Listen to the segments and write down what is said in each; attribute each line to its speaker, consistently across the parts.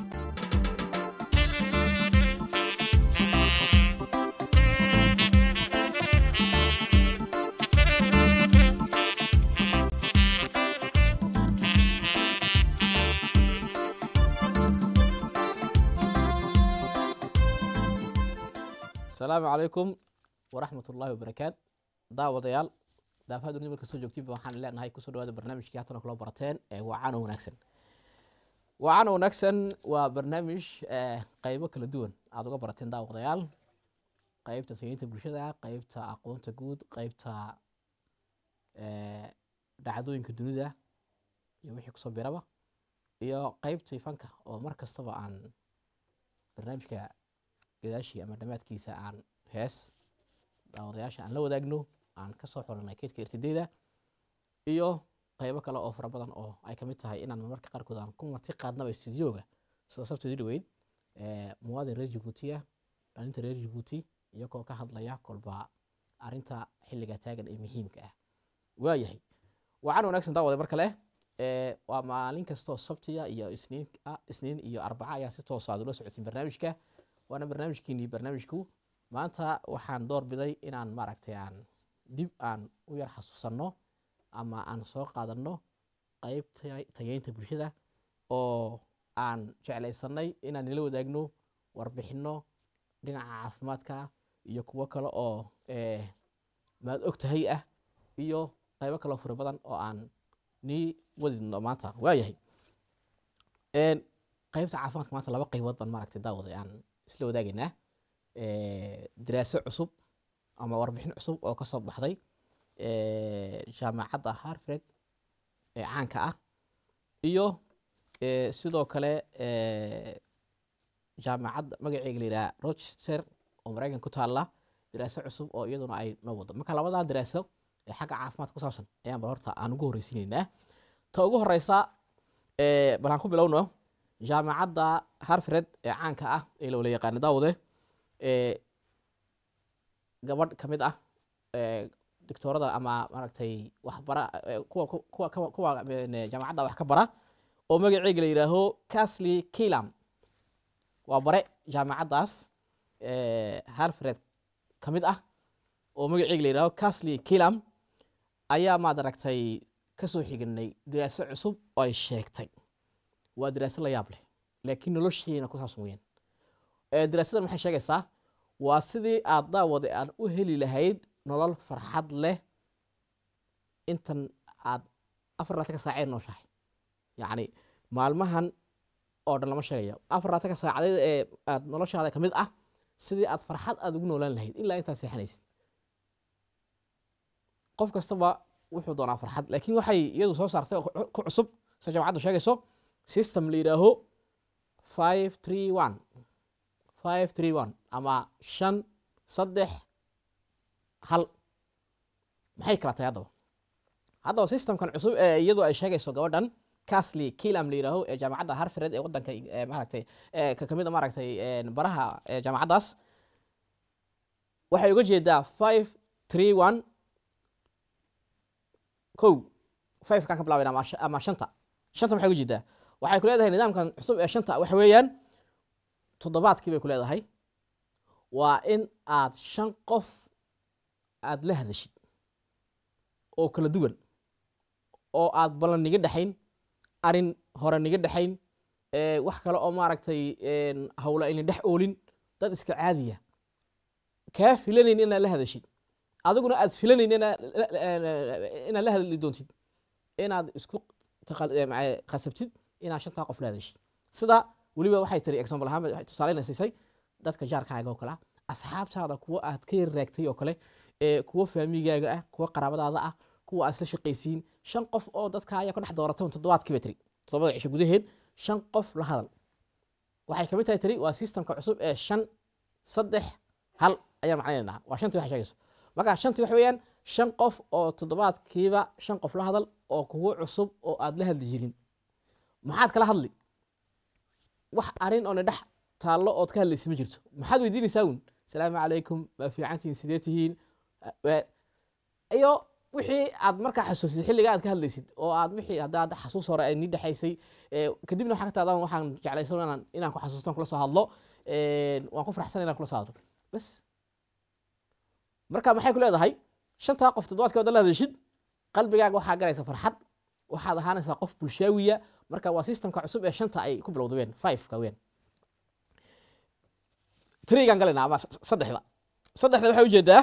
Speaker 1: asalaamu calaykum waraxmat ullaahi wabarakaat daawadayaal daafaha dunida marka soo joogtiinba waxaan leenahay kusoo dhawaada barnaamijkii haatan kula barateen ee wacano wanaagsan wacano wanaagsan waa barnaamij eh, qaybo kala duwan aada uga barateen daawadayaal qeybta tageynta bulshada qeybta aqoonta guud qeybta eh, dhacdooyinka dunida iyo wixii kusoo biraba iyo qeybtii fanka oo mar kastaba aan barnaamijka gadaashii ama dhammaadkiisa aan hees daawadayaasha aan la wadaagno aan kasoo xulanay keydka irtideyda iyo qeybo kale oo fara badan oo ay kamid tahay inaan marmarka qaarkood aan ku marti qaadnaba studioga sida sabtidii dhaweyd eh, muwaadin reer jabuutiya dhalinta reer jabuuti iyagoo ka hadlaya kolba arinta xilliga taagan ee muhiimka ah waayahay wacan wanaagsan daawade mar kale eh, waa maalin kastoo sabtiya iyo isniin ah isniin iyo arbaca ayaa si toosa aad ula socotiin barnaamijka waana barnaamijkiinii barnaamijku maanta waxaan door biday inaan maaragtay aan dib aan u yar xasuusanno ama aan soo qaadanno qeyb taya- tayeynta bulshada oo aan jeclaysanay inaan nila wadaagno warbixinno dhinaca caafimaadka iyo kuwo kale oo eh, maad og tahay ah iyo qeybo kaleo fara badan oo aan nii wadino maanta waayahay En, qeybta caafimaadka maanta laba qeybood baan maaragtay daawaday aan isla wadaagaynaa Eh, daraaso cusub ama warbixin cusub oo kasoo baxday eh, jaamacadda harvard ee caanka ah iyo eh, sidoo kale eh, jaamacadda magaceega la yidhaha rochester oo maraykan ku taalla daraaso cusub oo iyaduna ay noo wado marka labadaa daraaso ee xagga caafimaadka ku saabsan ayaan bal horta aan ugu horreysiinaynaa ta ugu horeysa eh, bal aan ku bilowno jaamacadda harvard ee caanka ah ee la wala yaqaano daawade eh, gabadh ka mid ah eh, doctoorada ama maaragtay waxbara eh, kuwa ku- kuwa kuwa- kuwa eh, jaamacadda wax ka bara oo magaceega la yidhaaho casly kilam waa bare jaamacaddaas eh, harvard ka mid ah oo magaceega la yidhaaho casly kilam ayaa maad aragtay kasoo xiganay daraaso cusub oo ay sheegtay waa daraaso la yaab leh laakiin nolosheena ku saabsan weyaan Eh, daraasadan maxay sheegaysaa waa sidii aad daawade aan u heli lahayd nolol farxad leh intan aad afar laatanka saaceed nooshahay yacni maalmahan oo dhan lama sheegayo afar laatanka saacadeed ee aad noloshaada ka mid ah sidii aad farxad aad ugu noolaan lahayd ilaa intaad seexanaysid qof kastaba wuxuu doonaa farxad laakiin waxay iyadu soo saartay oo ku- ku cusub sida jaamacaddu sheegayso system la yidhaaho five three one five three one ama shan saddex hal maxay kala tahay haddaba haddaba systemkan cusub ee iyadu ay sheegayso gabadhan casly kilam la yidhaaho ee jaamacadda harvard ee waddanka ee maaragtay ee ka kamid a maaragtay een baraha ee jaamacaddaas waxay uga jeedaa five three one kow five kaan ka bilaabayna ama sh- ama shanta shanta maxay uga jeedaa waxay ku leedahay nidaamkan cusub ee shanta waxa weeyaan toddobaadkii bay ku leedahay waa in aad shan qof aad la hadashid oo kala duwan oo aad ballan niga dhexayn arin hore niga dhexayn ee, wax kale oo maaragtay een, hawla ayna dhex oolin dad iska caadiya kaa filanayn inaad la hadashid adiguna aad filanayn inaad la- la- inaad la hadli doontid inaad isku taqal- ee, maca- qasabtid inaad shantaa qof la hadashid sida weliba waxay tiri example ahaan waxay tusaaleyna siisay dadka jaarkaaga oo kale ah asxaabtaada kuwa aad ka yar raagtay oo kale ee kuwa faamigaaga ah kuwa qaraabadaada ah kuwa aad isla shaqaysiin shan qof oo dadka ayaa ka dhex dooratan toddobaadkii bay tiri toddobada cisho gudaheed shan qof la hadal waxay kamid tahay tiri waa systemka cusub ee shan saddex hal ayaan macnaynaynaa waa shantii waxay sheegayso marka shantii waxa weeyaan shan qof oo toddobaadkiiba shan qof la hadal oo kuwo cusub oo aad la hadli jirin maxaad kala hadli wax arin oo na dhex taallo ood ka hadlaysa ma jirto maxaad weydiinaysaa uun salaamu calaykum ma fiicantihiin sidee tihiin Wa- iyo wixii aad markaa xasuusid xilliga aad ka hadlaysid oo aad wixii haddaad xasuus hore ay nii dhexaysay ee, kadibna waxaa ka taadaan waxaan jeclaysan inaan inaan ku xasuustan kula soo hadlo een, waan ku faraxsan inaan kula soo hadlo bas marka maxay ku leedahay shantaa qof toddobaadkii wada la hadashid qalbigaaga waxaa galaysa farxad waxaad ahaanaysaa qof bulshaawiya marka waa systemka cusub ee shanta ay ku bilowda ween fiveka ween trigan galayna ama s- saddexda saddexda waxay ujeedaa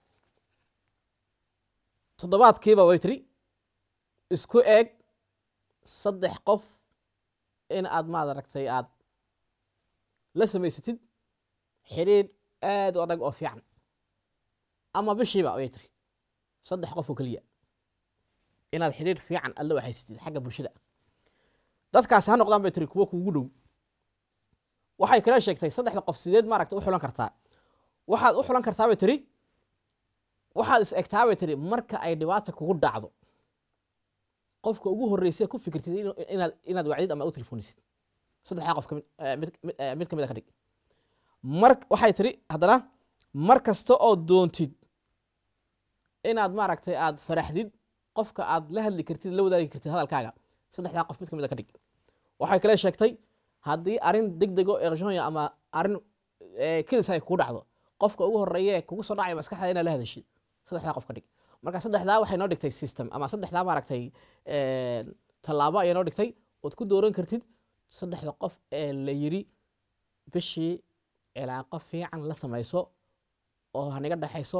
Speaker 1: toddobaadkiiba way tiri isku eeg saddex qof in aad maad aragtay aad la samaysatid xidhiidh aad u adag oo fiican ama bishiiba way tiri saddex qof oo keliya inaad xidhiidh fiican aad la waxaysatid xagga bulshada dadkaasi ha noqdaan bay tiri kuwo kuugu dhow waxay kala sheegtay saddexda qof sideed maaragta u xulan kartaa waxaad u xulan kartaa bay tiri waxaad is egtaa bay tiri marka ay dhibaata kugu dhacdo qofka ugu horreysay ku fikirtid inu- inaad inaad wacdid ama u telefonisid saddexdaa qof kamid eh, mid mid- eh, mid kamid a ka dhig mar waxay tiri haddana mar kasta oo doontid inaad maaragtay aad faraxdid qofka aad la hadli kartid la wadaagi kartid hadalkaaga saddexdaa qof mid kamid a ka dhig waxay kale sheegtay haddii arrin degdego eqshonya ama arrin eh, kedis ay kugu dhacdo qofka ugu horeeya ee kugu soo dhacaya maskaxda inaad la hadashid saddexdaa qof ka dhig marka saddexdaa waxay noo dhigtay system ama saddexdaa maaragtay een, tallaabo ayay noo dhigtay ood ku dooran kartid saddexda qof ee la yiri bishii cilaaqo fiican la samayso oo haniga dhexayso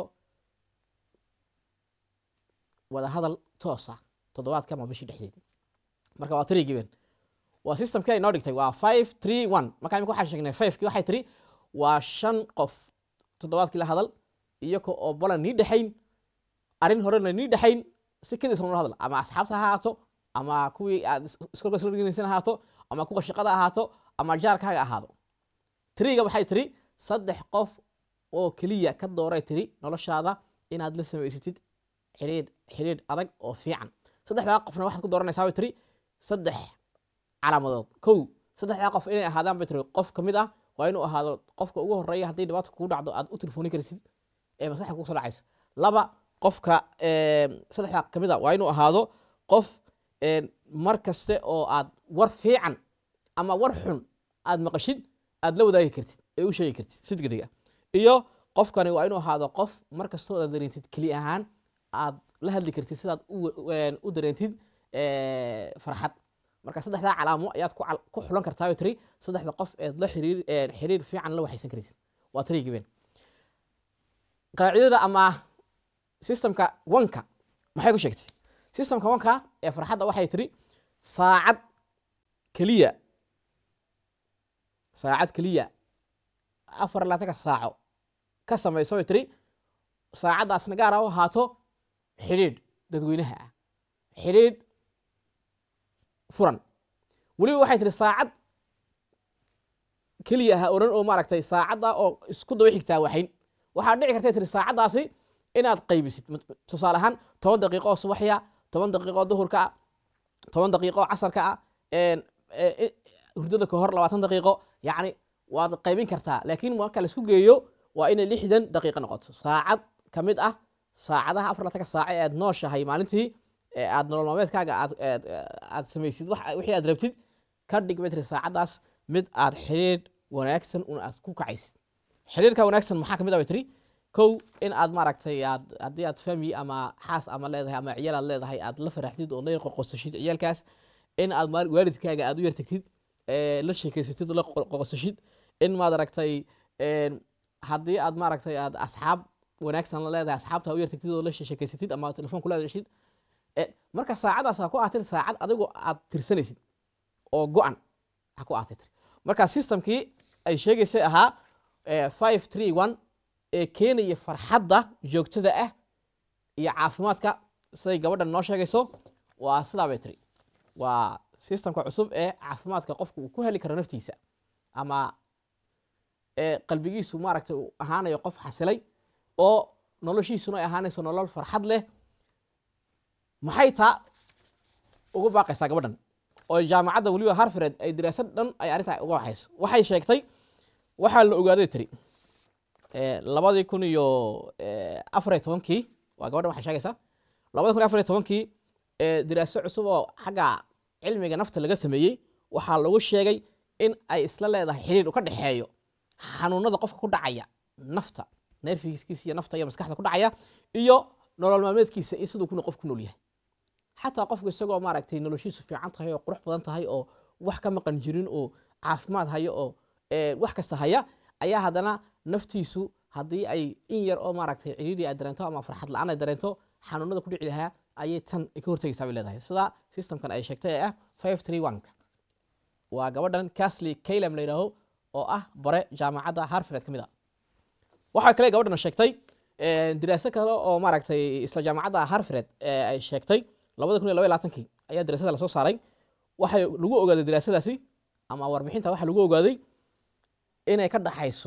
Speaker 1: wada hadal toosa toddobaadka ama bishii dhexdeedii marka waa three given waa systemkii ay noo dhigtay waa five three one marka imika waxaan sheegnay fivekii waxay tiri waa shan qof toddobaadkii la hadal iyaka oo balan nii dhexayn arrin horena nii dhexayn si kedis nala hadal ama asxaabta ha ahaato ama kuwii aad is- iskolka isla dhiganaysan ahaato ama kuwa shaqada ahaato ama jaarkaaga ahaado triga waxay tiri saddex qof oo keliya ka dooray tiri noloshaada inaad la samaysatid xidhiidh xidhiidh adag oo fiican saddexdaa qofna waxaad ku dooranaysaa bay tiri saddex calaamadood kow saddexdaa qof inay ahaadaan bay tiri qof ka mid ah waa inuu ahaado qofka ugu horeeya haddii dhibaata kugu dhacdo aad u telefooni karsid ee maskaxda kugu soo dhacaysa laba qofka em, saddexdaa ka mid a waa inuu ahaado qof em, mar kaste oo aad war fiican ama war xun aad maqashid aad la wadaagi kartid ee u sheegi kartid si degdeg ah iyo qofkani waa inuu ahaado qof mar kastoo aad dareentid keli ahaan aad la hadli kartid sidaad u wa- u dareentid eh, farxad marka saddexdaa calaamo ayaad ku cal- ku xulan kartaa bay tiri saddexda qof eed la xiriir eh, xiriir fiican la waxaysan karaysid waa tiri given qaacidada ama systemka wanka maxay ku sheegtay systemka wanka ee farxadda waxay tiri saacad keliya saacad keliya afar iyo labaatanka saaco ka samayso bay tiri saacaddaasna gaar ha u ahaato xidhiidh dadweynaha ah xidhiidh furan weliba waxay tiri saacad keliya ha odhan oo maaragtay saacadda oo isku daba xigtaa waxayn waxaa dhici kartay tiri saacaddaasi inaad qaybisid mat- tusaale ahaan toban daqiiqo oo subaxya toban daqiiqo oo duhurka ah toban daqiiqo oo casarka ah een, e, e, hurdada ka hor labaatan daqiiqo yacni waad qaybin kartaa laakiin marka la isku geeyo waa inay lixdan daqiiqo noqoto saacad ka mid ah saacadaha afar labatanka saace ee aad nooshahay maalintii ee aad nolol maalmeedkaaga aad aad- aad samaysid wax- wixii aad rabtid ka dhig bay tiri saacaddaas mid aad xidhiidh wanaagsan un aad ku kacaysid xidhiidhka wanaagsan maxaa ka mid ah bay tiri kow in aad maaragtay aad haddii aad fami ama xaas ama leedahay ama ciyaal aad leedahay aad la faraxdid oo la yar qoqosashid ciyaalkaas in aad maal- waalidkaaga aad u yar tagtid ee, la sheekeysatid oo la qo- qoqosashid in maad aragtay een, haddii aad maaragtay aad asxaab wanaagsan la leedahay asxaabta u yar tagtid oo la sheekeysatid ama telefoon kula hadashid ee, marka saacadaas ha ku ahaatir saacad adigu aad tirsanaysid oo go-an ha ku ahaatay tiri marka systemkii ay sheegaysay ahaa ee, five three one ee keenaya farxadda joogtada ah iyo caafimaadka siday gabadhan noo sheegayso waa sidaa bay tiri waa systemka cusub ee caafimaadka qofku uu ku heli karo naftiisa ama ee qalbigiisu maaragtay uu ahaanayo qof xasilay oo noloshiisuna ay ahaanayso nolol farxad leh maxay taa ugu baaqaysaa gabadhan oo jaamacadda weliba harfared ay diraasad dhan ay arrintaa uga waxayso waxay sheegtay waxaa la ogaaday tiri ee, labadii kun iyo ee, afar iyo tobankii waa gabadhan waxay sheegaysaa labada kun iyo afar iyo tobankii ee diraaso cusub oo xagga cilmiga nafta laga sameeyey waxaa lagu sheegay in ay isla leedahay xiriir u ka dhexeeyo xanuunada qofka ku dhacaya nafta nerfiskiisa iyo nafta iyo maskaxda ku dhacaya iyo nolol maalmeedkiisa iyo siduu kuna qof ku nool yahay xataa qofku isagoo maaragtay noloshiisu fiican tahay oo qurux badan tahay oo wax ka maqan jirin oo caafimaad hayo oo ee, wax kasta haya ayaa haddana naftiisu haddii ay in yar oo maaragtay ciriiri ay dareento ama farxad la-aan ay dareento xanuunada ku dhici lahaa ayay tan ka hortegaysaa bay leedahay sida systemkan ay sheegtay ee ah five three one waa gabadhan casly calem la yidhaaho oo ah bare jaamacadda harfred ka mid a waxaa kale gabadhan sheegtay ee, diraaso kale oo maaragtay isla jaamacadda harfred ee ay sheegtay labada kun iyo laba iyo labaatankii ayaa diraasada lasoo saaray waxay lagu ogaaday diraasadaasi ama warbixinta waxaa lagu ogaaday inay ka dhaxayso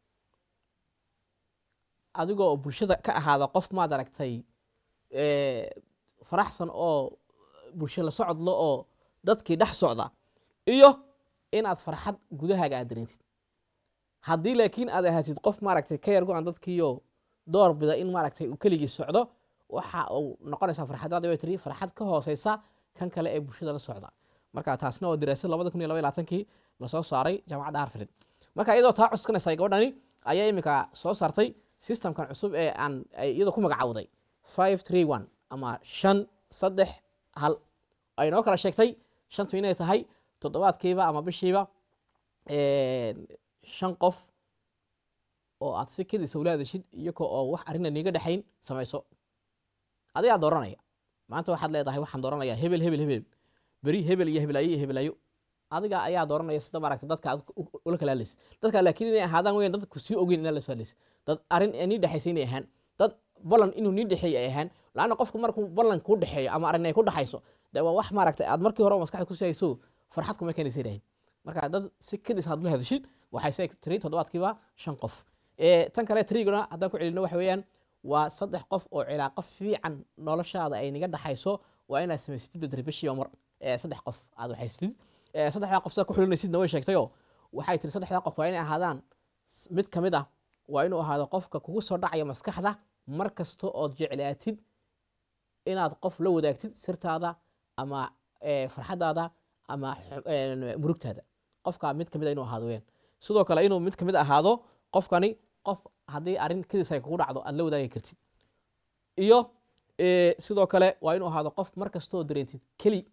Speaker 1: adigoo bulshada ka ahaada qof maad aragtay ee, faraxsan oo bulsho la socodlo oo dadkii dhex socda iyo inaad farxad gudahaaga aad dareentid haddii laakiin aad ahaatid qof maaragtay ka yar go-an dadkiiyo door bida in maaragtay uu keligii socdo waxa uu noqonaysaa farxadaadi way tiri farxad ka hooseysa kan kale ee bulshada la socda marka taasna waa diraasad labada kun iyo laba iyo labaatankii lasoo saaray jaamacadda harfred marka iyadoo taa cuskanaysa gabadhani ayaa iminka soo saartay systemkan cusub ee aan ay iyadoo ku magacawday five three one ama shan saddex hal ay noo kala sheegtay shantu inay tahay toddobaadkiiba ama bishiiba shan qof oo aad si kedisa ula hadashid iyagoo oo wax arina niiga dhexayn samayso adigaa dooranaya maanta waxaad leedahay waxaan dooranayaa hebel hebel hebel beri hebel iyo hebelayo iyo hebelayo adiga ayaa dooranaya sida maaragta dadka aad u- ula kala hadlaysid dadka laakiin inay ahaadaan weyan dadku sii ogeyn inaad la soo hadlaysid dad arrin ee nii dhexaysa inay ahaan dad ballan inuu nii dhexeeyo ay ahaan laanna qofku markuu ballan kuu dhexeeyo ama arrin ay ku dhexayso dee waa wax maaragta aad markii hore maskaxda ku hayso farxad kuma keenaysa yidhaahid marka dad si kedis aad ula hadashid waxay se tiri toddobaadkiiba shan qof ee tan kale trigona haddaan ku celino waxa weeyaan waa saddex qof oo cilaaqo fiican noloshaada ay niga dhaxayso waa inaad samaysatid bedri bishiiba mar ee saddex qof aad waxaysatid ee saddexdaa qof sidaad ku xulinaysidna way sheegtayoo waxay tiri saddexdaa qof waa inay ahaadaan s- mid ka mid ah waa inuu ahaado qofka kugu soo dhacaya maskaxda mar kasta ood jeclaatid inaad qof la wadaagtid sirtaada ama ee, farxadaada ama xu- een, murugtaada qofka mid ka mid a inuu ahaado weyaan sidoo kale inuu mid ka mid ahaado qofkani qof haddii arrin kedis ay kugu dhacdo aad la wadaagi kartid iyo ee, sidoo kale waa inuu ahaado qof mar kastoo dareentid keli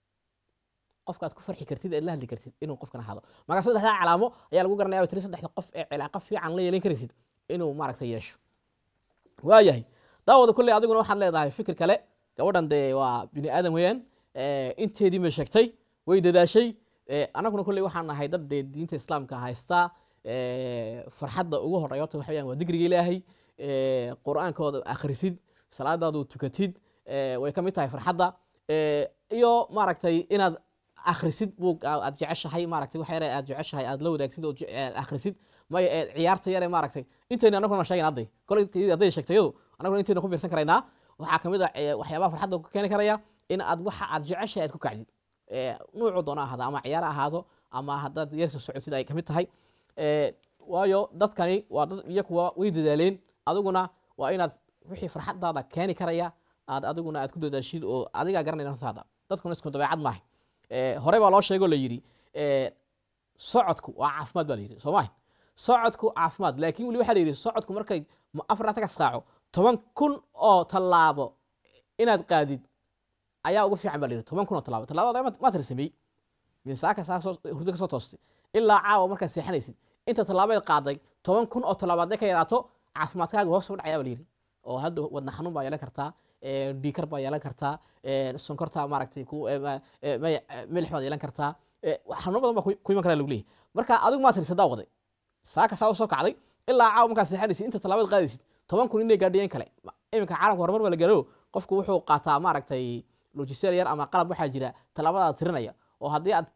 Speaker 1: qofka aad ku farxi kartid eed la hadli kartid inuu qofkan ahaado marka saddexdaa calaamo ayaa lagu garanaya tiri saddexda qof ee cilaaqo fiican la yeelan karaysid inuu maaragta yeesho waayahay daawada kulley adiguna waxaad leedahay fikir kale gabadhan dee waa bini aadan weeyaan ee, inteedii bay sheegtay way dadaashay ee, annaguna kulley waxaan nahay dad dee diinta islaamka haysta ee, farxadda ugu horreeya horta waxa weeyaan waa digriga ilaahay ee, qur-aankooda akhrisid salaadaadu tukatid ee, way ka mid tahay farxadda ee, iyo maaragtay inaad akhrisid buug aa- aad jeceshahay maaragtay wax yare aad jeceshahay aad la wadaagsid oo je- aad akhrisid maya ee ciyaarta yare maaragtay intayna annaguna sheegan hadday koley intaydi hadday sheegtay iyadu annaguna intayna ku biirsan karaynaa waxaa ka mid ah ee, waxyaabaha farxadda ku keeni karaya in aad waxa aad jeceshahay aad ku kacdid ee, nuucu doona ahaado ama ciyaar ha ahaado ama haddaad yarsa socotid ay ka mid tahay ee, waayo dadkani waa dad iyo kuwa way dadaaleen adiguna waa inaad wixii farxadaada keeni karaya aad adiguna aad ku dadaashid oo adigaa garanaya naftaada dadkuna isku dabeecad maaha ee, hore baa loo sheegoo la yidhi ee, socodku waa caafimaad baa la yidhi soo maaha socodku caafimaad laakiin weli waxaa la yidhi socodku markay ma- afar laatan ka saaco toban kun oo tallaabo inaad qaadid ayaa ugu fiican baa la yidhi toban kun oo tallaabo tallaabada ma- maad tirsamey misaaka saa soo hurdo ka soo toostay ilaa caawa markaad seexanaysid inta tallaabeed qaaday toban kun oo tallaabo hadday ka yaraato caafimaadkaaga hoos u dhacaya baa la yidhi oo hadda wadna xanuun baa yeelan kartaa ee, dhiikar baa yeelan kartaa ee, sonkorta maaragtay ku ee, ma- ee, maya- ee, milix baad yeelan kartaa ee, wax xanuuno badan baa ku ku iman karaa lagu leeyahay marka adigu maad tirsadaa waday saaka saa u soo kacday ilaa caawa markaad seexanaysid inta tallaabeed qaadaysid toban kun inay gaadhiyeen kale Ma- iminka caalamka horumar baa la gaaro qofku wuxuu qaataa maaragtay lojiseel yar ama qalab waxaa jira tallaabadaada tirinaya oo haddii aad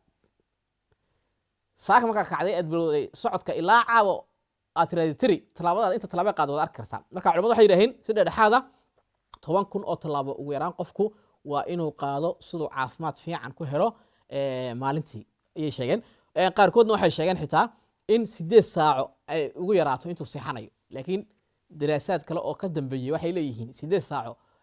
Speaker 1: saaka markaa kacday aad bilowday socodka ilaa caawa aad tiraahdi tiri tallaabadaada inta tallaabee qaad waad arki kartaa marka culimadu waxay yidhaaheen si dhexdhexaada toban kun oo tallaabo ugu yaraan qofku waa inuu qaado siduu caafimaad fiican ku helo ee, maalintii ayay sheegeen Ee, qaarkoodna waxay sheegeen xitaa in sideed saaco ay ugu yaraato intuu seexanayo laakiin daraasaad kale oo ka dambeeyey waxay leeyihiin sideed saaco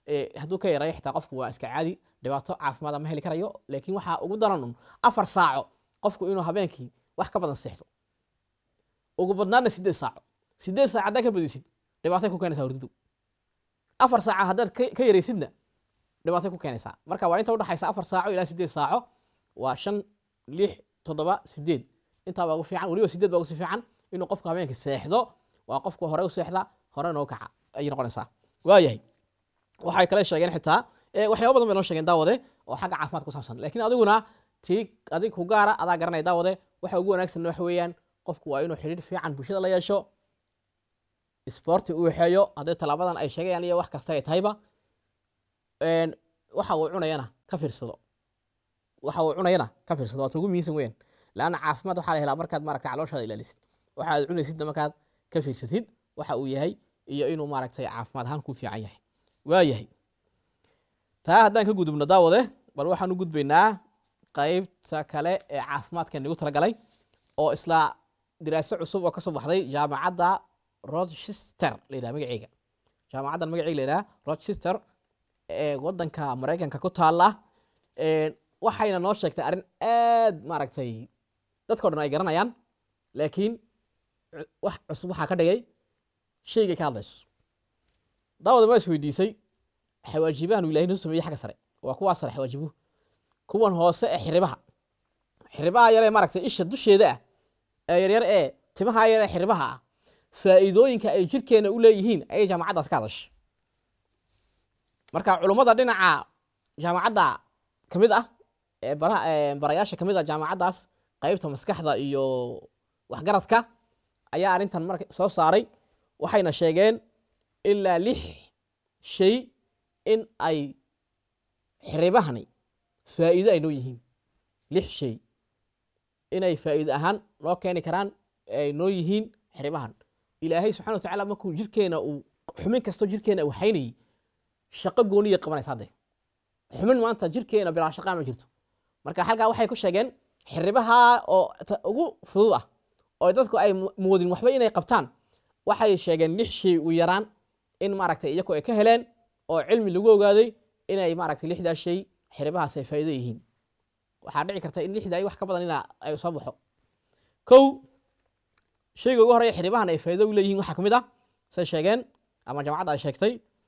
Speaker 1: eh, hadduu ka yareeyo xitaa qofku waa iska caadi dhibaato caafimaad ma heli karayo laakiin waxaa ugu daran un afar saaco qofku inuu habeenkii wax ka badan seexdo ugu badnaadna sideed saaco sideed saac haddaad ka badisid dhibaatay ku keenaysaa hurdidu afar saaca haddaad ka ka yaraysidna dhibaatay ku keenaysaa marka waa inta udhaxaysa afar saaco ilaa sideed saaco waa shan lix toddoba sideed intaa baa ugu fiican weliba sideed baa ugu si fiican inuu qofku habeenkii seexdo waa qofku hore u seexda hore noo kaca ayay noqonaysaa waayahay waxay kale sheegeen xitaa eh, waxyaaba badan bay noo sheegeen daawade oo xagga caafimaadka ku saabsan laakiin adiguna tii adig ku gaara adaa garanaya daawade waxa ugu wanaagsan waxa weeyaan qofku waa inuu xidhiir fiican bulshada la yeesho isboorti u waxeeyo haddii talaabadan ay sheegayaan iyo wax kasta ay tahayba een, waxa uu cunayana ka fiirsado waxa uu cunayana ka fiirsado waata ugu muhiimsan weeyaan laanna caafimaad waxaa la helaa markaad maaragtay calooshaada ilaalisid waxa aad cunaysidna markaad ka fiirsatid waxa uu yahay iyo inuu maaragtay caafimaad ahaan ku fiican yahay waayahay taa haddaan ka gudubno daawade bal waxaan u gudbaynaa qaybta kale ee caafimaadka nagu talagalay oo isla diraaso cusub oo kasoo baxday jaamacadda rochester la yidhaha magaceega jaamacaddan magaceega la yidhaha rochester ee wadanka maraykanka ku taala een, waxayna noo sheegtay arrin aad maaragtay dadkao dhan ay garanayaan laakiin cu- wax cusub waxaa ka dhigay shaygay ka hadlayso daawada ma is weydiisay xawaajibahan uu ilahay noo sameeyey xagga sare waa kuwaa sare xawaajibuhu kuwan hoose ee xiribaha xiribaha yaree maaragtay isha dusheeda ah ee yaryar ee timaha yar ee xiribaha ah faa'iidooyinka ay jirkeena u leeyihiin ayay jaamacaddaas ka hadashay marka culummada dhinaca jaamacadda ka mid ah ee bara ee barayaasha ka mid ah jaamacaddaas qaybta maskaxda iyo waxgaradka ayaa arrintan marka soo saaray waxayna sheegeen ilaa lix shay in ay xiribahani faa'iido ay noo yihiin lix shay inay faa'iido ahaan noo keeni karaan ay noo yihiin xiribahan ilaahay subxana watacaala markuu jirkeena uu xumin kastoo jirkeena uu haynayay shaqo gooniya qabanaysa hadde xumin maanta jirkeena bilaa shaqaa ma jirto marka halkaa waxay ku sheegeen xiribaha oo ta- ugu fudud ah oo dadku ay mu- moodin waxba inay qabtaan waxay sheegeen lix shay u yaraan in maaragtay iyaku ay ka heleen oo cilmi lagu ogaaday inay maaragtay lixdaas shay xiribahaas ay faa'iido yihiin waxaa dhici karta in lixdaa iyo wax ka badan ina ay soo baxo kow shayga ugu horeeya xiribahan ay faa'iido u leeyihiin waxaa ka mid ah say sheegeen ama jaamacadda ay sheegtay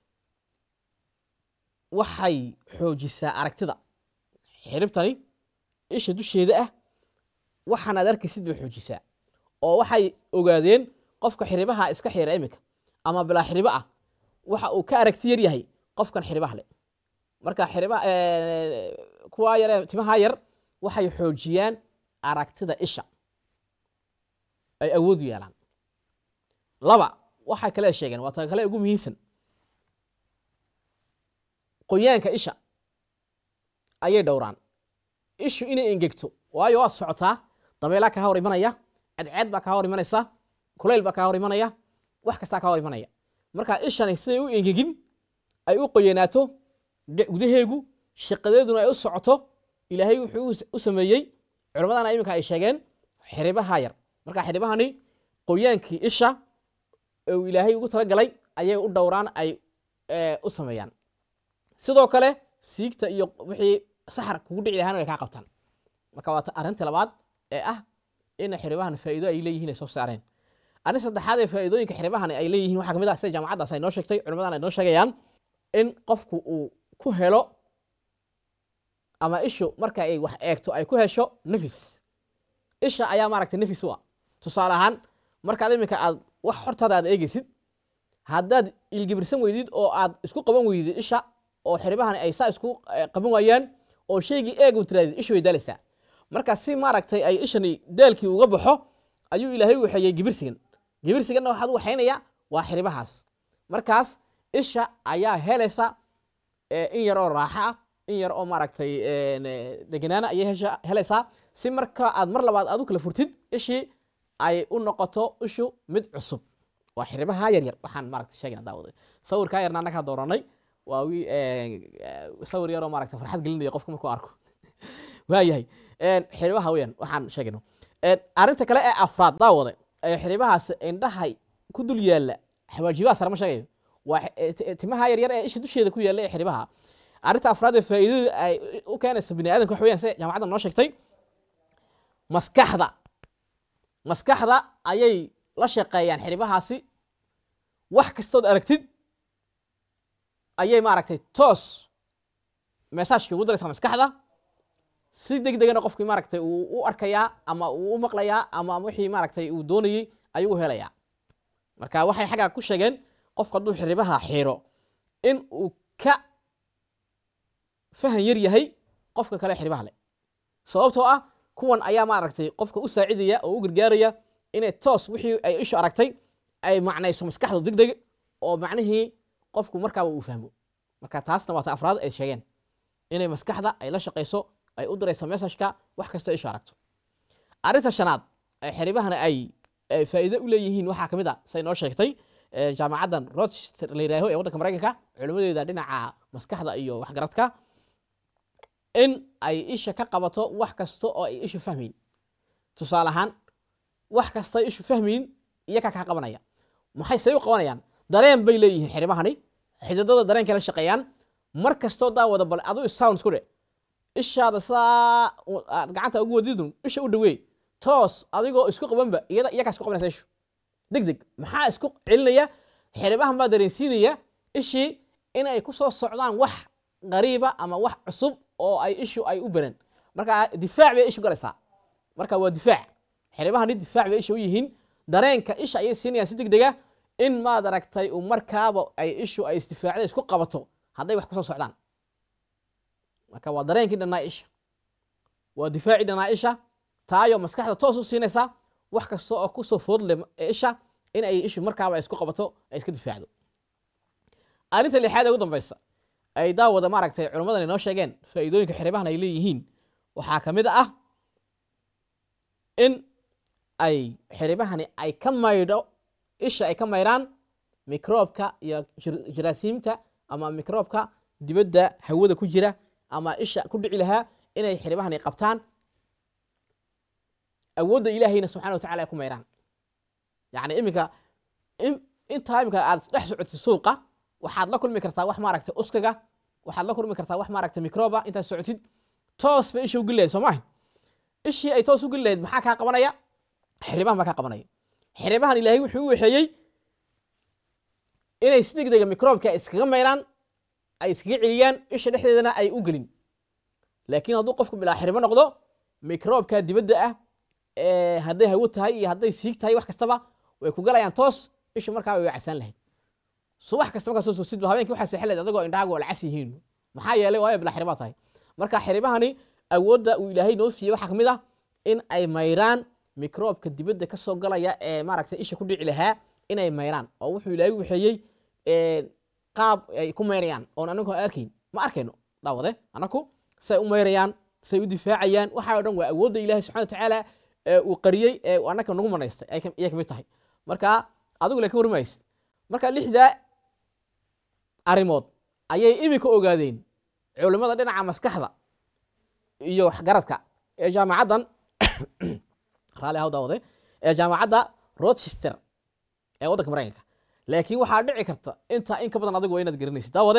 Speaker 1: waxay xoojisaa aragtida xiribtani isha dusheeda ah waxaan aad arkaysid bay xoojisaa oo waxay ogaadeen qofka xiribaha iska xira iminka ama bilaa xiribo ah waxa uu ka aragti yar yahay qofkan xiribaha le marka xiriba kuwa yare timaha yar waxay xoojiyaan aragtida isha ay awood u yeelaan laba waxay kale sheegeen waa ta kale ugu muhiimsan qoyaanka isha ayay dhowraan ishu inay engegto waayo waad socotaa dabeelaa kaa hor imanaya cadceed baa kaa hor imanaysa kulayl baa kaa hor imanaya wax kastaa kaa hor imanaya marka ishani siday u engegin ay u qoyanaato de- gudaheegu shaqadeeduna ay u socoto ilaahay wuxuu u- u sameeyey culammadana iminka ay sheegeen xiribaha yar marka xiribahani qoyaankii isha ee uu ilaahay ugu talagalay ayay u dhowraan ay eh, u sameeyaan sidoo kale siigta iyo wixii saxar kugu dhici lahaana way kaa qabtaan marka waa ta- arrinta labaad ee ah in xiribahan faa'iido ay leeyihiin ay soo saareen arrin saddexaad ee faa'iidooyinka xiribahan ay leeyihiin waxaa kamid ah sida jaamacaddaas ay noo sheegtay culimmadan ay noo sheegayaan in qofku uu ku helo ama ishu marka ay wax eegto ay ku hesho nafis isha ayaa maaragtay nafis u ah tusaale ahaan markaad iminka aad wax hortaada aad eegeysid haddaad ilgibirsan weydid oo aad isku qaban weydid isha oo xiribahani ay saa isku eh, qaban waayaan oo shaygii eeg un tiraadid ishu way daalaysaa marka si maaragtay ay ishani daalkii uga baxo ayuu ilaahay u waxeeyey gibirsigan gibirsiganna waxaad u waxaynaya waa xiribahaas markaas isha ayaa helaysa eh, in yar oo raaxo ah in yar oo maaragtay een, eh, deganaana ayay hesha- helaysaa si marka aad mar labaad aad u kala furtid ishii ay u noqoto ishu mid cusub waa xiribaha yar yar waxaan maaragtay sheegayna daawaday sawirkaa yarna annagaa dooranay waa wi sawir yaroo maaragtay farxad gelinaya qofka markuu arko waayahay xiribaha weeyaan waxaan sheegayno arrinta kale ee afraad daawade ee xiribahaas indhahay ku dul yaalla xawaajibaha sare ma sheegayo waa eh, ti- timaha yaryar ee isha dusheeda ku yaalla ee xiribaha arrinta afraad ee faa'iidada ay u keenaysa bini aadamka waxa weeyaan sida jaamacadda noo sheegtay maskaxda maskaxda ayay la shaqeeyaan xiribahaasi wax kastood aragtid ayay maaragtay toos mesaajka ugu daraysaa maskaxda si deg degana qofkii maaragtay uu u arkayaa ama uu u maqlayaa ama wixii maaragtay uu doonayey ayuu u helayaa marka waxay xaggaa ku sheegeen qofku hadduu xiribaha xiro in uu ka fahan yar yahay qofka kale xiribaha leh sababtoo ah kuwan ayaa maaragtay qofka u saacidaya oo u gargaaraya inay toos wixii ay ishu aragtay ay macnayso maskaxdu deg deg oo macnihii qofku markaaba uu fahmo marka taasna waa ta afraad ay sheegeen inay maskaxda ay la shaqayso ay u dirayso messageka wax kastoo ishu aragto arrinta shanaad ee xiribahana ay ay faa'iido u leeyihiin waxaa ka mid a say noo sheegtay ee jaamacaddan rochester la yidhaaho ee waddanka maraykanka culimmadeeda dhinaca maskaxda iyo waxgaradka in ay isha ka qabato wax kasta oo ay ishu fahmayn tusaale ahaan wax kasta ishu fahmayn iyakaa kaa qabanaya maxay say u qabanayaan dareen bay leeyihiin xiribahani xididada dareenkay la shaqeeyaan mar kastoo daawada bal adu sound isku dhe ishaada saa aad gacanta ugu wadidun isha u dhaweey toos adigoo isku qabanba iyada iyakaa isku qabanaysa ishu deg deg maxaa isku celinaya xiribahan baa dareensiinaya ishii in ay ku soo socdaan wax qariiba ama wax cusub oo ay ishu ay u baran marka difaac bay ishu galaysaa marka waa difaac xiribahani difaac bay isha u yihiin dareenka isha ayay siinayaan si deg dega in maad aragtay uu markaaba ay ishu ay isdifaacda isku qabato hadday wax kusoo socdaan marka waa dareenkii dhannaa isha waa difaacii dhannaa isha taayo maskaxda toos u siinaysa wax kasta oo kusoo foodle isha in ay ishu markaaba ay isku qabato ay iska difaacdo arrinta lixaad ee ugu dambaysa ay daawada maaragtay culimmadan inoo sheegeen faa'iidooyinka xiribahan ay leeyihiin waxaa ka mid ah in ay xiribahani ay ka maydho isha ay ka maydhaan microobka iyo jaraasiimta ama microobka dibadda hawada ku jira ama isha ku dhici lahaa inay xiribahani qabtaan awoodda ilaahayna subxana wa tacala ay ku maydhaan yacni iminka intaa iminka aad dhex socotid suuqa waxaad la kulmi kartaa wax maaragtay uskaga waxaad la kulmi kartaa wax maaragtay microba intaad socotid toos bay isha ugeli lahayd soo maaha ishii ay toos ugeli lahayd maxaa kaa qabanaya xiribahan baa kaa qabanaya xiribahan ilaahay wuxuu u waxeeyey inay si deg dega microobka iskaga mayraan ay iskaga celiyaan isha dhexdeedana ay u gelin laakiin hadduu qofku bilaa xiribo noqdo microobka dibadda ah hadday hawo tahay iyo hadday siig tahay wax kastaba way ku galayaan toos isha markaaba way casaan lahayd subax kasta markaa soo soosidba habeenkii waxaa seexan lahayd adagoo indhahaagu waa lacas yihiin maxaa yeelay waayo bilaa xiribaa tahay marka xiribahani awoodda uu ilaahay noo siiyey waxaa kamid ah in ay mayraan microobka dibadda ka soo galaya ee maaragtay isha ku dhici lahaa inay mayraan oo wuxuu ilaahay waxeeyey qaab ay ku mayrayaan oon anagu arkayn ma arkayno daawade anaku say u mayrayaan say u difaacayaan waxaa o dhan waa awoodda ilahay subxana wa tacaala uu qariyey ee anaka nagu manaystay ayay kamid tahay marka adigu le ka warmaysid marka lixdaa arrimood ayay iminka ogaadeen culimmada dhinaca maskaxda iyo waxgaradka ee jaamacaddan raali haw daawade ee jaamacadda rochester ee waddanka maraykanka laakiin waxaa dhici karta intaa in ka badan adigu waa inaad garanaysid daawade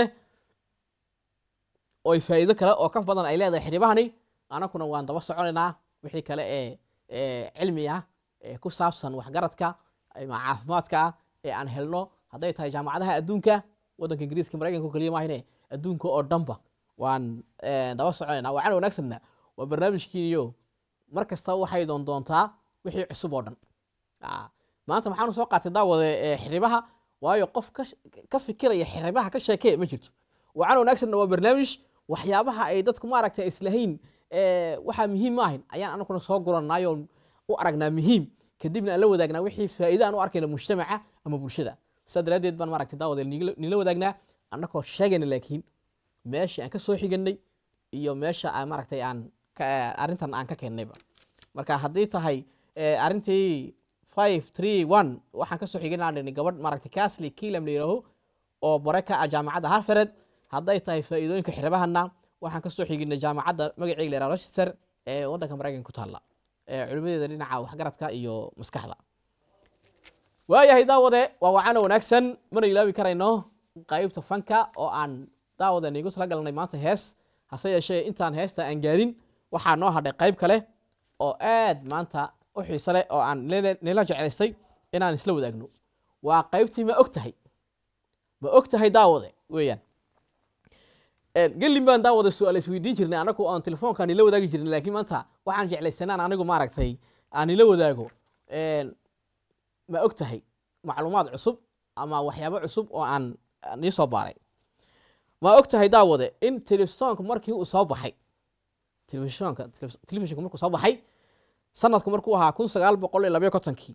Speaker 1: oy faa'iido kale oo ka badan ay leedahay xiribahani anakuna waan daba soconaynaa wixii kale ee cilmi ah ee ku saabsan waxgaradka ama caafimaadka ee aan helno hadday tahay jaamacadaha adduunka waddanka ingiriiska maraykanka keliya maahine adduunka oo dhanba waan daba soconaynaa wacan wanaagsanna waa barnaamijkiiniyo mar kasta waxay doon doontaa wixii cusub oo dhan maanta maxaanu soo qaatay daawade xiribaha waayo qof ka fikiraya xiribaha ka sheekee ma jirto wacan wanaagsanna waa barnaamij waxyaabaha ay dadku maaragtay islahayn waxaa muhiim ma ahayn ayaan anaguna soo guranayo u aragnaa muhiim kadibna aan la wadaagnaa wixii faa'iida aan u arkayna mujtamaca ama bulshada sidaa daraaddeed baan maaragtay daawade nila wadaagnaa annagoo sheegayna laakiin meeshii aan ka soo xiganay iyo meesha aan maaragtay aan arrintan aan ka keennayba marka haddii tahay arrintii five three one waxaan kasoo xiganaa gabadh maaragtay casly kilam la yidhaaho oo bare ka ah jaamacadda harfared hadday tahay faa'iidooyinka xiribahana waxaan kasoo xiginay jaamacadda magaceyga la yidhaha rochester ee waddanka maraykanka ku taalla ee culimadeeda dhinaca waxgaradka iyo maskaxda waayahay daawade waa wacano wanaagsan mana ilaabi karayno qaybta fanka oo aan daawada niigu tala galnay maanta hees hase yeeshee intaan heesta aan gaarin waxaa noo hadhay qayb kale oo aad maanta u xiise leh oo aan nila- nila jeclaystay inaan isla wadaagno waa qaybtii ma og tahay ma og tahay daawade weeyaan gelin baan daawada su-aal isweydiin jirnay anagu aan telefoonkaan ila wadaagi jirnay laakiin maanta waxaan jeclaysanaan anigu maaragtay aan ila wadaago ma og tahay macluumaad cusub ama waxyaabo cusub oo aan aan ii soo baaray ma og tahay daawade in telefisonka markii uu soo baxay telefisonka telefishinka markuu soo baxay sanadku markuu ahaa kun sagaal boqol iyo labayo kontonkii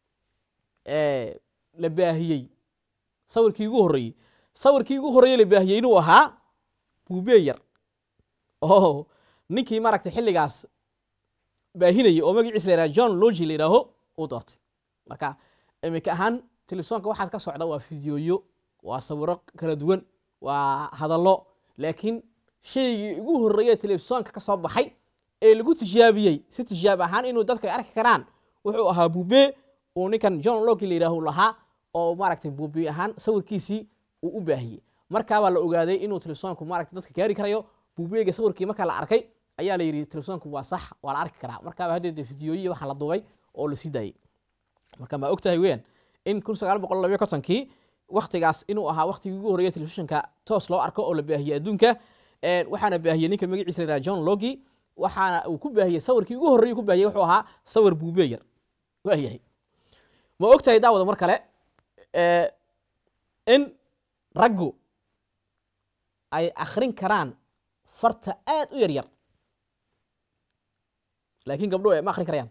Speaker 1: la baahiyey sawirkii ugu horreeyey sawirkii ugu horreeyey la baahiyey inuu ahaa buubee yar oo ninkii maaragtay xilligaas baahinayay oo magaciisa la yidhaha john logi la yidhaaho uu doortay marka iminka ahaan telefisonka waxaad ka socda waa fideoyo waa sawiro kala duwan waa hadallo laakiin shaygii ugu horreeye telefisonka ka soo baxay ee lagu tijaabiyey si tijaab ahaan inuu dadku ay arki karaan wuxuu ahaa buubee uu ninkan john logi la yidhaahu lahaa oo maaragtay buubee ahaan sawirkiisii uu u baahiyey markaabaa la ogaaday inuu telefisonku maaragtay dadka gaari karayo buubeega sawirkii markaa la arkay ayaa la yidhi telefisonku waa sax waa la arki karaa markaaba haddeed fideoyihi waxaa la duubay oo la sii daayey marka ma og tahay weeyaan in kun sagaal boqol labayo kontonkii waktigaas inuu ahaa waktigii ugu horreeya telefishinka toos loo arko oo la baahiyey adduunka waxaana baahiyey ninka magaciisa la yidhaha john logi waxaana uu ku baahiyey sawirkii ugu horreeyay ku baahiyey wuxuu ahaa sawir buubee yar waayahay ma og tahay daawada mar kale in raggu ay akrin karaan farta aad u yar yar laakiin gabdhuhu ma akrin karayaan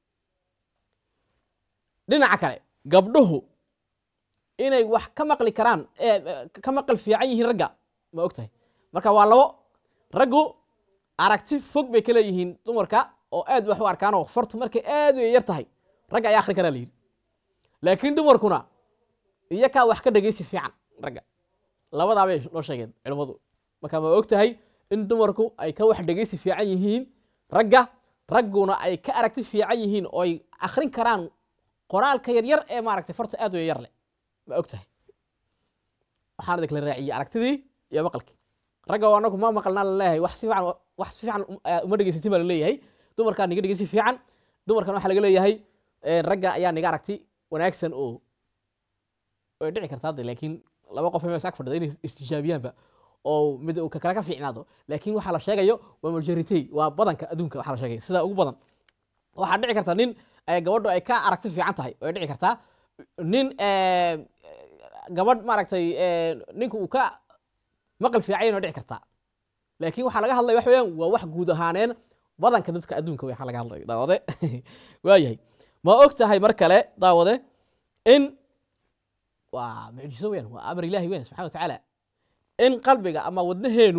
Speaker 1: dhinaca kale gabdhuhu inay wax ka maqli karaan ka maqal fiican yihiin ragga ma og tahay marka waa labo raggu aragti fog bay ka leeyihiin dumarka oo aad wax u arkaan oo fartu markay aad u yar tahay ragga ayaa akrin karaa la yidhi laakiin dumarkuna iyakaa wax ka dhegeysi fiican ragga labadaa bay noo sheegeen culimmadu marka ma og tahay in dumarku ay ka wax dhegeysi fiican yihiin ragga ragguna ay ka aragti fiican yihiin oo ay akrin karaan qoraalka yaryar ee maaragtay farta aad u yaryar leh ma og tahay waxaan idin kala raaciyey aragtidii iyo maqalkii ragga oo anagu ma maqalnaa laleeyahay wax si fiican wax si fiican uma dhegeysatin baa laleeyahay dumarkaa niga dhegeysi fiican dumarkan waxaa laga leeyahay ragga ayaa niga aragti wanaagsan oo way dhici kartaa hadda laakiin laba qof mees ag fadhida inay istijaabiyaanba oo mid uu kale ka fiicnaado laakiin waxaa la sheegayo waa majority waa badanka adduunka waxaa la sheegaya sida ugu badan waxaa dhici karta nin gabadhu ay ka aragti fiican tahay way dhici kartaa nin gabadh maaragtay ninka uu ka maqal fiican way dhici kartaa laakiin waxaa laga hadlaya wax weeyaan waa wax guud ahaaneen badanka dadka adduunka waxaa laga hadlaya daawade waayahay ma og tahay mar kale daawade in waa mucjiso weyan waa amar ilahi weyan subxana wa tacaala in qalbiga ama wadnaheenu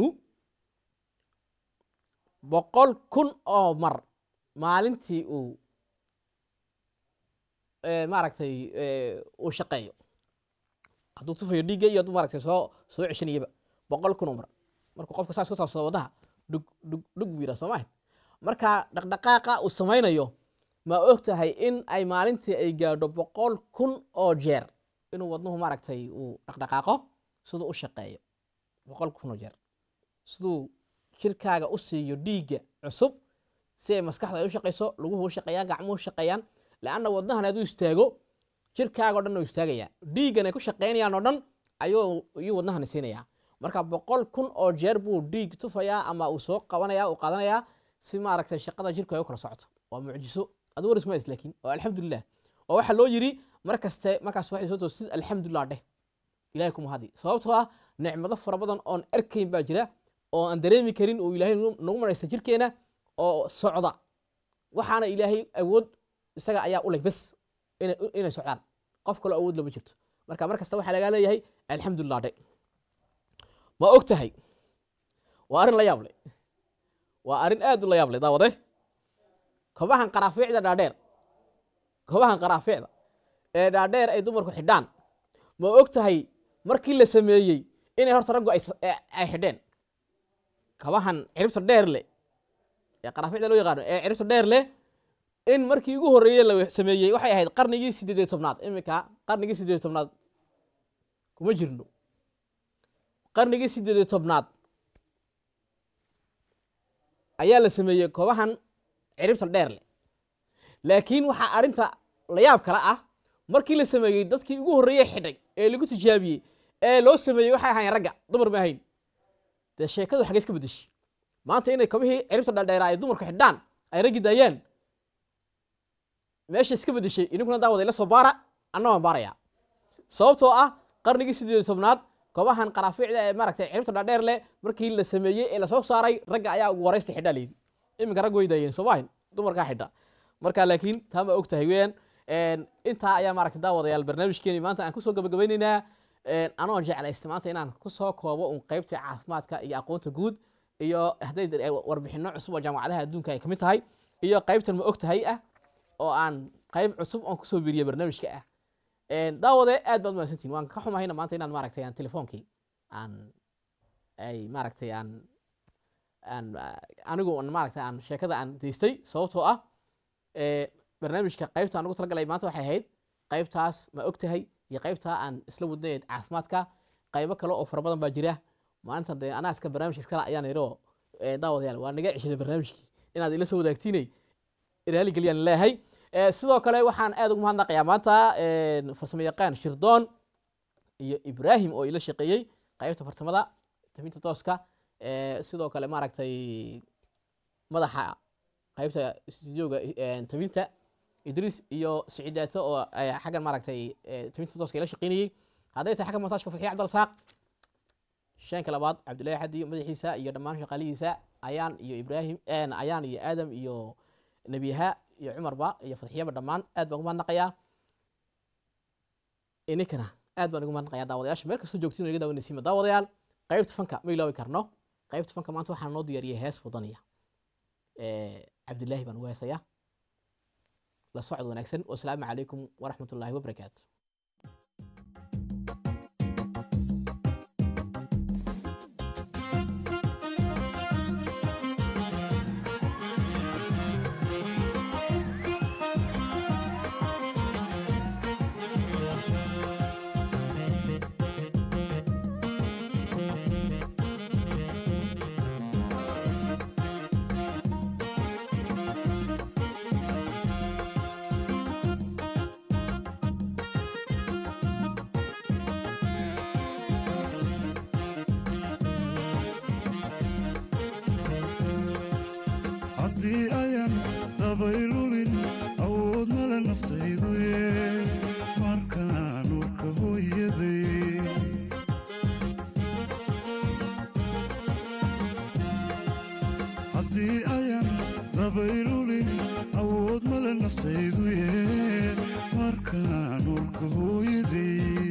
Speaker 1: boqol kun oo mar maalintii uu maaragtay uu shaqeeyo hadduu tufayo dhiigga iyo hadduu maaragtay soo soo ceshanayaba boqol kun oo mar markuu qofka saas ku taabsado wadnaha dhug dhug dhug buu yidhaha soo maha marka dhaqdhaqaaqa uu samaynayo ma og tahay in ay maalintii ay gaadho boqol kun oo jeer inuu wadnuhu maaragtay uu dhaqdhaqaaqo siduu u shaqeeyo boqol kun oo jeer siduu jirkaaga u siiyo dhiigga cusub si ay maskaxda ay u shaqayso laguhu u shaqeeyaan gacmuhu shaqeeyaan leanna wadnahan hadduu istaago jirkaaga o dhan u istaagaya dhiiggan ay ku shaqaynayaan oo dhan ayuu iyuu wadnahani siinayaa marka boqol kun oo jeer buu dhiig tufayaa ama uu soo qabanaya uu qaadanayaa si maaragtay shaqada jirku ay u kala socoto waa mucjiso adu waris mays laakiin oo alxamdulilah oo waxaa loo yidhi mar kaste markaas waxay soo toosid alxamdulilah dheh ilahay kuma hadi sababtoo ah nicmado fara badan oon arkayn baa jira oo aan dareemi karin oo ilaahay nagu maraysta jirkeena oo socda waxaana ilaahay awood isaga ayaa u leh bes inay socdaan qof kaloo awood lama jirto marka mar kasta waxaa lagaa leeyahay alxamdulilah dhe ma og tahay waa arrin la yaab leh waa arrin aad u la yaab leh daawade kobahan qaraafiicda dhaadheer kobahan qaraafiicda ee dhaadheer ay dumarku xidhaan ma og tahay markii la sameeyey inay horta raggu ay xidheen kabahan ciribta dheer leh ee qaraafiicda loo yaqaano ee ciribta dheer leh in markii ugu horreeye la sameeyey waxay ahayd qarnigii sideed iyo tobnaad iminka qarnigii sideed iyo tobnaad kuma jirno qarnigii sideed iyo tobnaad ayaa la sameeyey koobahan ciribta dheer leh laakiin waxaa arrinta layaab kale ah markii la sameeyey dadkii ugu horreeyey xidhay ee lagu tijaabiyey ee loo sameeyey waxay ahayn ragga dumar ma ahayn dee sheekadu xagee iska bedeshay maanta inay kabihii ciribta dhadheera ay dumarku xidhaan ay raggi daayaan meesha iska bedeshay idinkuna daawada ila soo baara anna waan baarayaa sababtoo ah qarnigii sideed iyo tobnaad koobahan qaraafiicda ee maaragtay ciribta dhadheer leh markii la sameeyey ee lasoo saaray ragga ayaa ugu horeysta xidhaa layidhi iminka rag way daayeen soomahin dumarkaa xidha marka laakiin taa ma og tahay weyaan intaa ayaa maaragtay daawadayaal barnaamijkeeni maanta aan kusoo gabagabaynaynaa anoo jeclaysta maanta inaan kusoo koobo un qeybta caafimaadka iyo aqoonta guud iyo hadday warbixino cusub oo jaamacadaha adduunka ay kamid tahay iyo qeybtan ma og tahay ah oo aan qeyb cusub oon kusoo biiriya barnaamijka ah daawade aad baad mahadsantihin waan ka xumahayna maanta inaan maaragtay aan telefoonkii aan ay maaragtay aan aan anigu maaragtay aan sheekada aan daystay sababtoo ah barnaamijka qeybta aan ugu talagalay maanta waxay ahayd qeybtaas ma og tahay iyo qeybtaa aan isla wadnay caafimaadka qaybo kale oo fara badan baa jira maanta de anaa iska barnaamijka iskala ayaan idhi oo daawadayaal waa naga ceshaday barnaamijkii inaad ila soo wadaagtiinay raali geliyaan leeyahay sidoo kale waxaan aad ugu mahadnaqayaa maanta farsamo yaqaan shirdoon iyo ibrahim oo ila shaqeeyey qaybta farsamada tafinta tooska sidoo kale maaragtay madaxa qaybta studioga tafinta idriis iyo siciidaato oo xaggan maaragtay tafinta tooska ila shaqeynayey hadday tahay xagga montaajka faxiya cabdirasaaq shanka labaad cabdullaahi xadi madaxiisa iyo dhammaan shaqaalihiisa ayaan iyo ibrahim ayaan iyo aadam iyo nebiyaha iyo cumarba iyo fadxiyaba dhammaan aad baan ugu mahadnaqayaa ininkana aad baan ugu mahadnaqayaa daawadayaasha meel kastoo joogtiin naga daawanaysiima daawadayaal qaybta fanka ma ilaawi karno qaybta fanka maanta waxaa noo diyaariyay hees wadaniya cabdillaahi baan ugu heesayaa la socod wanaagsan wasalaamu calaykum waraxmat ullaahi wabarakaatu
Speaker 2: haddii ayan dabaylulin awood male naftaydu ye markaan urka hooyaday haddii ayan dabaylulin awood male naftaydu ye markaan urka hooyaday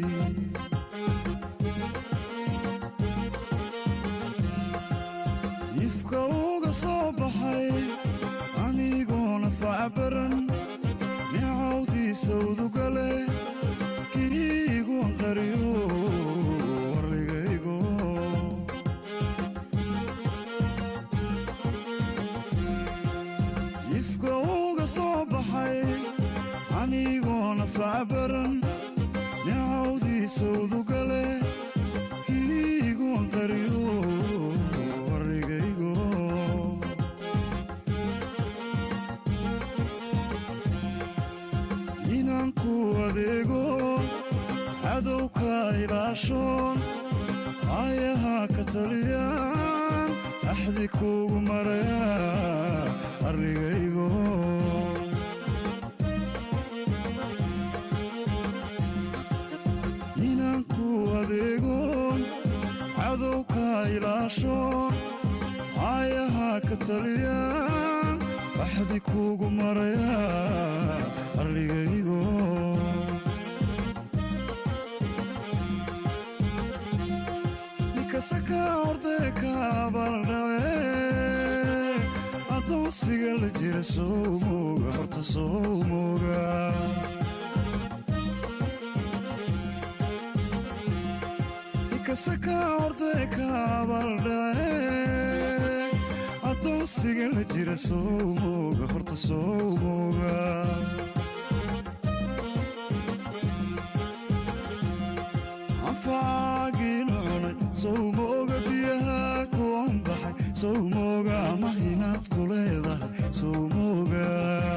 Speaker 2: ifka uga soo baxay anigoona facbaran nicawdiisa udugale kiigoon qariyo warigaygo ifka uga soo baxay anigoona facbaran nicawdiisa udugale kiigoon qariyo warigaygo inaan ku adeego cadowka ilaashoon aayaha ka taliyaan axdi kuugu maraya arrigaygo inaan ku adeegoon cadowka ilaashoon aayaha ka taliyaan axdi kuugu maraya arligaygo nikasaka ordeka baldhawe adoonsiga la jira sowmoga horta sowmoga nikasaka ordeka baldhawe adoonsiga la jira sowmoga horta sowmoga anfacaagiin cunay sowmo sow mooga ama inaad ku leedahay sow mooga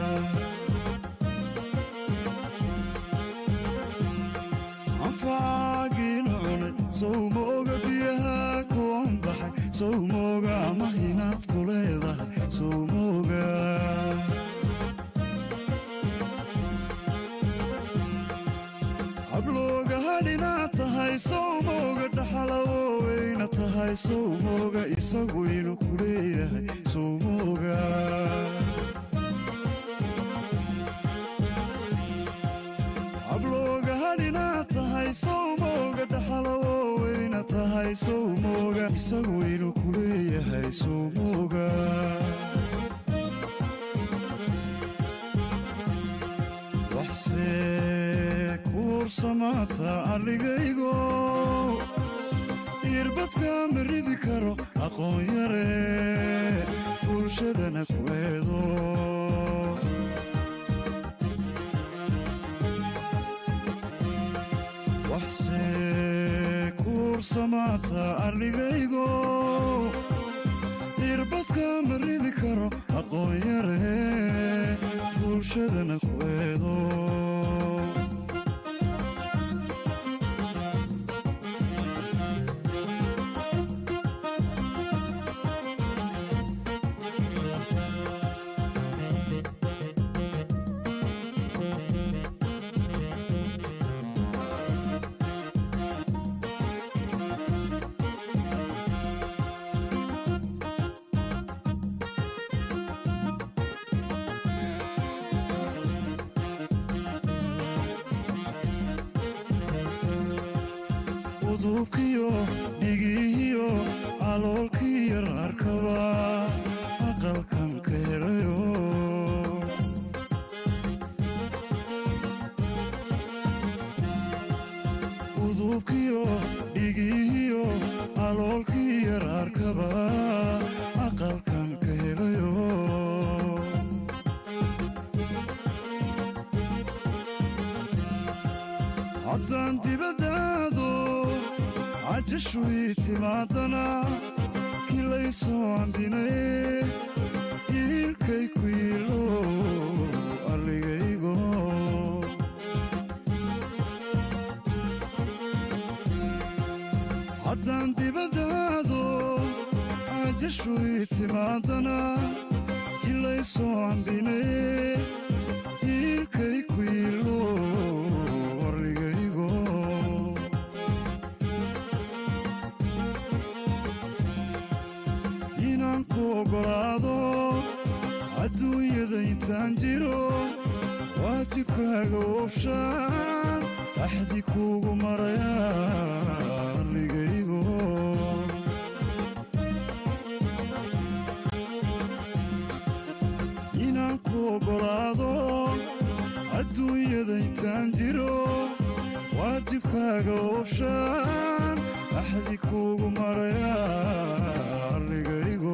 Speaker 2: anfacaagiina cunay sow mooga biyaha kuwan baxay sow mooga ama inaad ku leedahay sow mooga hablooga hadhinaad tahay sow mooga dhaxalawoweyna tahay sow mooga isagu inuu ku leeyahay sow mooga hablooga hadhinaad tahay sow mooga dhaxalawoweyna tahay sow mooga isagu inuu ku leeyahay sow mooga waxse kuursamaata alligaygo irbadka ma ridi karo aqoon yare bulshadana ku eedo waxse kuursamaata alligaygo irbadka ma ridi karo aqoon yare bulshadana ku eedo udubkiyo dhigiihiyo caloolkii yar arkaba aqalkan ka helayo udubkiyo dhigiihiyo caloolkii yar arkaba aqalkan ka helayo haddaan dibaddaado cajashuii timaadana kilaysoo andhinaye iilkay ku yiilo alligaygo haddaan dibaddaado cajashuii timaadana kilaysoo andhinaye iilkay ku yiilo arligaygo inaan ku oggolaado adduunyada intaan jiro waajibkaaga oofshaan axdi kuugu maraya arligaygo inaan ku oggolaado adduunyada intaan jiro waajibkaaga oofshaan axdi kuugu maraya arligaygo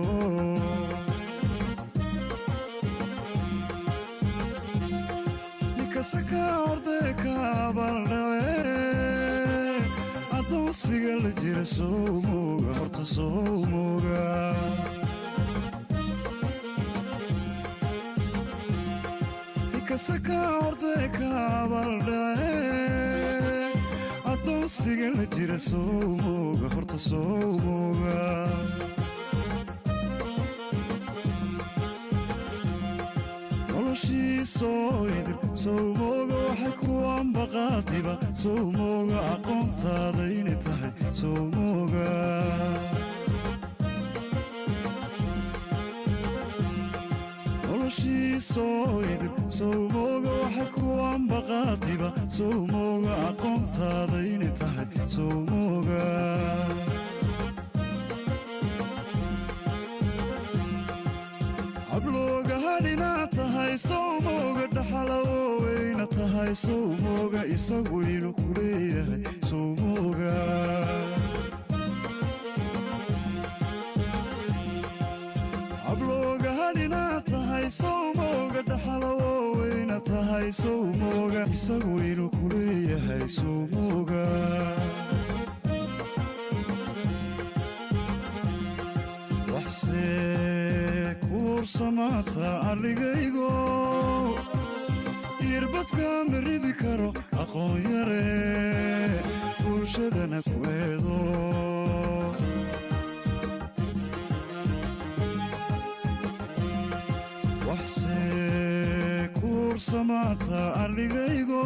Speaker 2: ninkase kaa ordee ka abaaldhace addoonsiga la jira sow mooga horta sow mooga ninkase kaa ordee ka abaaldhace addoonsiga la jira sow mooga horta sow mooga noloshii soo idib sow mooga waxay ku ambaqaadiba sow mooga aqoontaada inay tahay sow mooga noloshii soo idib sow mooga waxay ku ambaqaadiba sow mooga aqoontaada inay tahay sow mooga hablooga hadhinaad tahay sow mooga dhaxalawoweyna tahay sow mooga isagu inuu ku leeyahay sow mooga hablooga hadhinaad tahay sow mooga dhaxalawoweyna tahay sow mooga isagu inuu ku leeyahay sow mooga waxse kuursamaata alligaygo irbadka ma ridi karo aqoon yare bulshadana ku eedo waxse kuursamaata alligaygo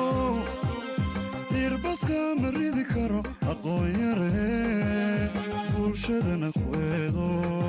Speaker 2: irbadka ma ridi karo aqoon yare bulshadana ku eedo